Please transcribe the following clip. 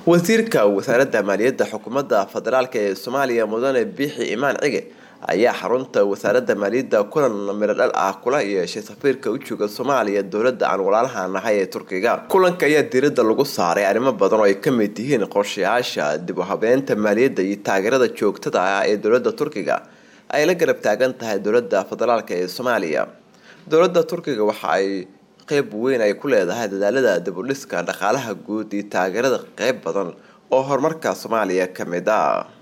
wasiirka wasaaradda maaliyadda xukuumadda federaalk ee soomaaliya mudane biixi imaan cige ayaa xarunta wasaaradda maaliyadda kulan miro dhal ah kula yeeshay safiirka u jooga soomaaliya dowladda aan walaalaha nahay ee turkiga kulanka ayaa diiradda lagu saaray arrimo badan oo ay ka mid yihiin qorshayaasha dib u habeynta maaliyadda iyo taageerada joogtada ah ee dowladda turkiga ay la garab taagan tahay dowladda federaalk ee soomaaliya dowladda turkiga waxa ay qeyb weyn ay ku leedahay dadaalada dibudhiska dhaqaalaha guud iyo taageerada qeyb badan oo horumarka soomaaliya ka mid ah